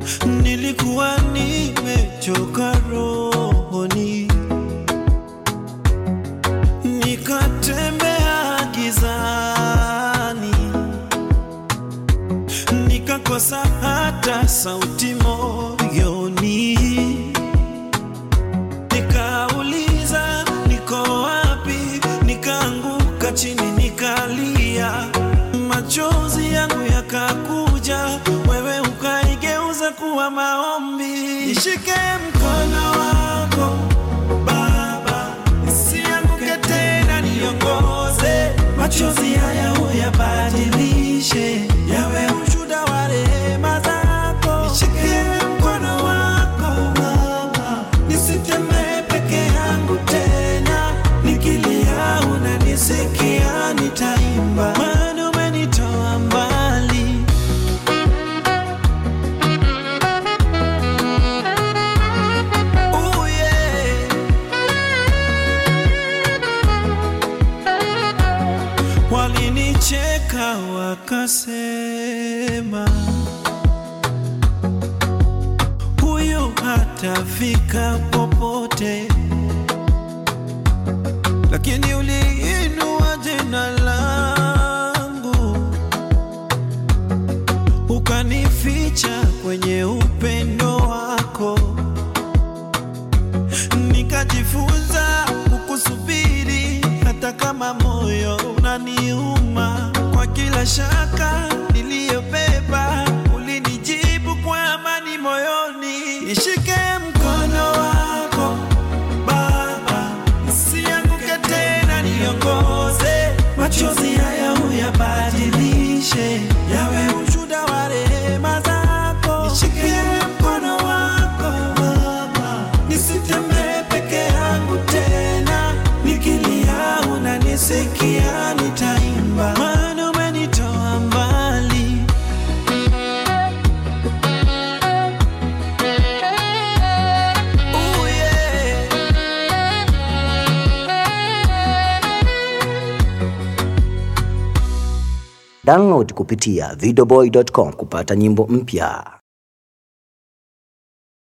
nilikuwa nimechoka rohoni, nikatembea gizani, nikakosa hata sauti moyoni, nikauliza niko wapi, nikaanguka chini nikalia, machozi yangu yakakuja, wewe ukaigeuza kuwa maombi. Nishike mkono wako Baba, nisianguke tena, niongoze, machozi haya uyabadilishe yawe ushuhuda wa rehema zako. Nishike mkono wako Baba, nisitembee peke yangu tena, nikilia unanisikia, nitaimba maana umenitoa mbali. Oh yeah. Walinicheka wakasema, huyu hatafika popote, lakini uliinua jina langu ukanificha kwenye upendo wako nikajifunza kukusubiri hata kama moyo unaniuma. Kwa kila shaka niliyobeba, ulinijibu kwa amani moyoni. Nishike mkono wako Baba, nisianguke tena, niongoze, machozi haya uyabadilishe yawe ushuhuda wa rehema zako. Nishike mkono wako Baba, nisitembee peke yangu tena, nikilia unanisikia, nitaimba maana umenitoa mbali. Oh yeah. Download kupitia videoboy.com kupata nyimbo mpya.